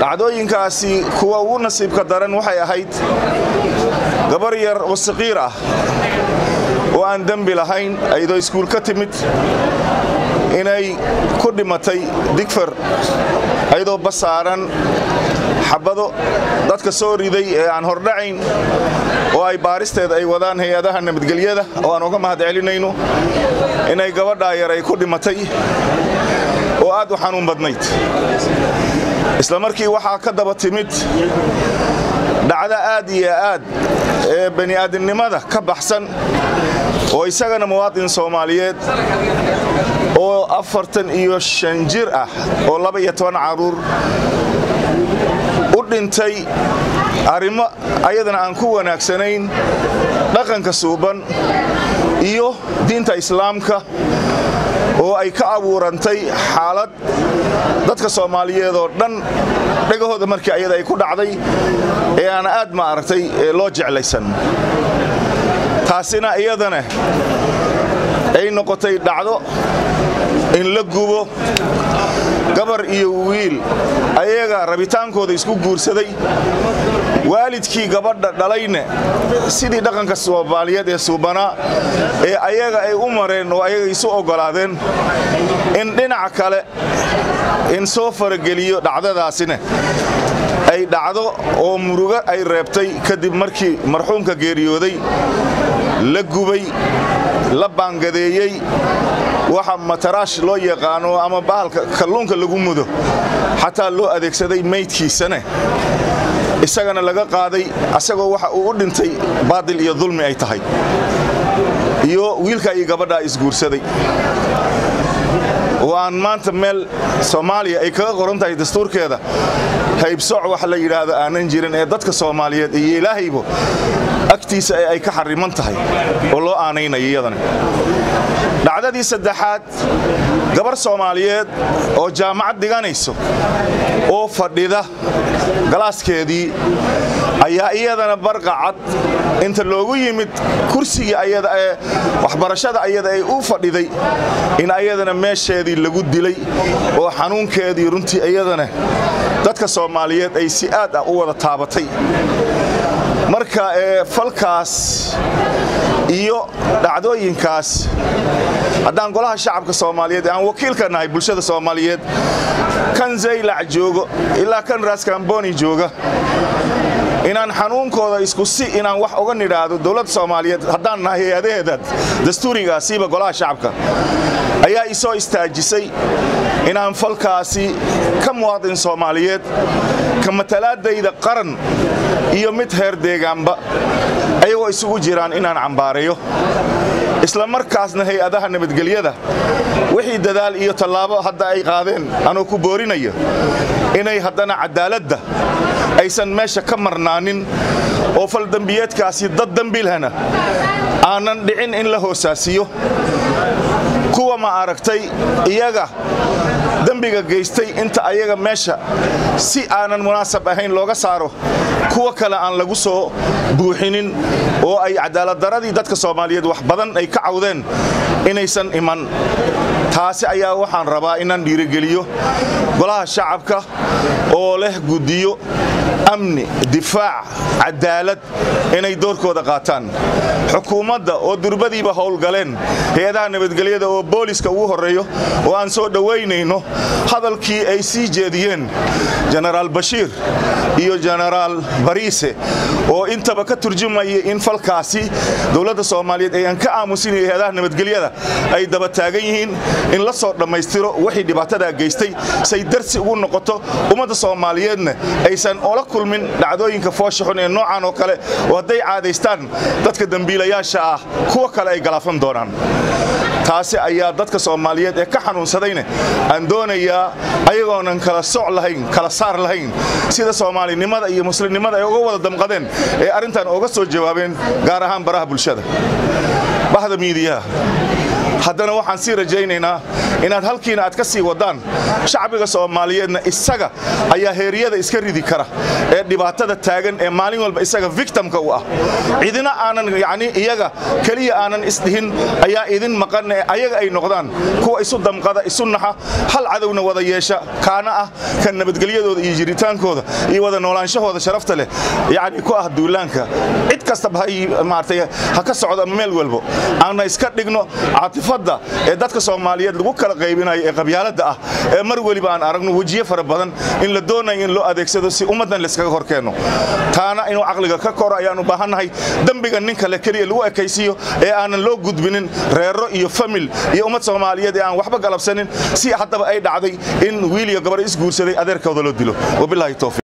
dhacdooyinkaasi kuwa ugu nasiibka daran waxay ahayd gabar yar oo saqiir ah oo aan dembi lahayn ayadoo iskuul ka timid inay ku dhimatay digfar ayadoo basaaran xabado dadka soo riday ee aan hordhacayn oo ay baaristeeda ay wadaan hay-adaha nabadgelyada oo aan uga mahad celinayno inay gabadhaa yar ay ku dhimatay oo aad u xanuun badnayd isla markii waxaa ka daba timid dhacdo aad iyo aad ee bani'aadamnimada ka baxsan oo isagana muwaadin soomaaliyeed oo afartan iyo shan jir ah oo laba iyo toban carruur u dhintay arrimo ayadana aan ku wanaagsanayn dhaqanka suuban iyo diinta islaamka oo ay ka abuurantay xaalad dadka soomaaliyeed oo dhan dhegahooda markii ayada ay ku dhacday ee aan aad ma aragtay loo jeclaysan taasina iyadana ay noqotay dhacdo in la gubo gabar iyo wiil ayaga rabitaankooda isku guursaday waalidkii gabadha dhalayne sidii dhaqanka soomaaliyeed ee suubanaa ee ayaga ay u mareen oo ayaga isu oggolaadeen in dhinaca kale in soo farageliyo dhacdadaasina ay dhacdo oo murugo ay reebtay kadib markii marxuumka geeriyooday la gubay la baangadeeyey waxa mataraash loo yaqaano ama bahalka kalluunka lagu mudo xataa loo adeegsaday maydkiisane isagana laga qaaday asagoo waxa uu u dhintay baadil iyo dulmi ay tahay iyo wiilka iyo gabadhaa isguursaday oo aan maanta meel soomaaliya ay kaga qoran tahay dastuurkeeda haybsoc wax la yidhaahdo aanan jirin ee dadka soomaaliyeed iyo ilaahaybo agtiisa ee ay ka xariman tahay oo loo aanaynayo iyadana dhacdadii saddexaad gabar soomaaliyeed oo jaamacad dhiganayso oo fadhida galaaskeedii ayaa iyadana barqacad inta loogu yimid kursigii ayada ee waxbarashada ayada ay u fadhiday in ayadana meesheedii lagu dilay oo xanuunkeedii runtii iyadana dadka soomaaliyeed ay si aad ah u wada taabatay marka ee falkaas iyo dhacdooyinkaas haddaan golaha shacabka soomaaliyeed aan wakiilka nahay bulshada soomaaliyeed kan zaylac joogo ilaa kan raaskamboni jooga inaan xanuunkooda isku si inaan wax uga nidhaahdo dowladda soomaaliyeed haddaan nahay hay-adaheeda dastuurigaasiiba golaha shacabka ayaa isoo istaajisay inaan falkaasi ka muwaadin soomaaliyeed ka matalaadayda qaran iyo mid heer deegaanba ayagoo isugu jiraan inaan cambaareeyo isla markaasna hay-adaha nabadgelyada wixii dadaal iyo tallaabo hadda ay qaadeen anuu ku boorinaya inay haddana cadaaladda aysan meesha ka marnaanin oo faldembiyeedkaasi dad dembilhana aanan dhicin in la hoosaasiyo kuwa ma aragtay iyaga dembiga geystay inta ayaga meesha si aanan munaasab ahayn looga saaro kuwa kale aan lagu soo buuxinin oo ay cadaaladdaradii dadka soomaaliyeed wax badan ay ka cawdeen inaysan iman taasi ayaa waxaan rabaa inaan dhiirigeliyo golaha shacabka oo leh guddiyo amni difaac cadaalad inay doorkooda qaataan xukuumadda oo durbadiiba howlgaleen hay-adaha nabadgelyada oo booliska ugu horreeyo oo aan soo dhowaynayno hadalkii ay sii jeediyeen jenaraal bashiir iyo jenaraal bariise oo intaba ka turjumaya in falkaasi dowladda soomaaliyeed ayaan ka aamusinaya hay-adaha nabadgelyada ay daba taagan yihiin in la soo dhammaystiro wixii dhibaatadaa geystay say darsi ugu noqoto ummadda soomaaliyeedna aysan ola kulmin dhacdooyinka foosha xun ee noocan oo kale oo hadday caadaystaan dadka dembiilayaasha ah kuwa kale ay galaafan doonaan taasi ayaa dadka soomaaliyeed ee ka xanuunsadayne aan doonayaa ayagoonan kala soc lahayn kala saar lahayn sida soomaalinimada iyo muslimnimada ay uga wada damqadeen ee arrintan uga soo jawaabeen gaar ahaan baraha bulshada bahda miidiyaha haddana waxaan sii rajaynaynaa inaad halkiina aad ka sii wadaan shacbiga soomaaliyeedna isaga ayaa heeriyada iska ridi kara ee dhibaatada taagan ee maalin walba isaga victimka u ah cidina aanan yani iyaga keliya aanan isdhihin ayaa idin maqan ee ayaga ay noqdaan kuwa isu damqada isu naxa hal cadowna wada yeesha kaana ah kan nabadgelyadooda iyo jiritaankooda iyo wada noolaanshahooda sharafta leh yani ku ah duulaanka cid kastaba maartay ha ka socdo meel walbo aanna iska dhigno caatifadda ee dadka soomaaliyeed lagu kala qaybinayo ee qabyaaladda ah ee mar weliba aan aragno wejiye fara badan in la doonayo in loo adeegsado si ummaddan layskaga hor keenno taana inuu caqliga ka koro ayaan u baahannahay dembiga nin kale keliya lagu ekaysiiyo ee aanan loo gudbinin reero iyo famil iyo ummad soomaaliyeed ee aan waxba galabsanin si haddaba ay dhacday in wiil iyo gabar isguursaday adeerkooda loo dilo wabilaahi towfiiq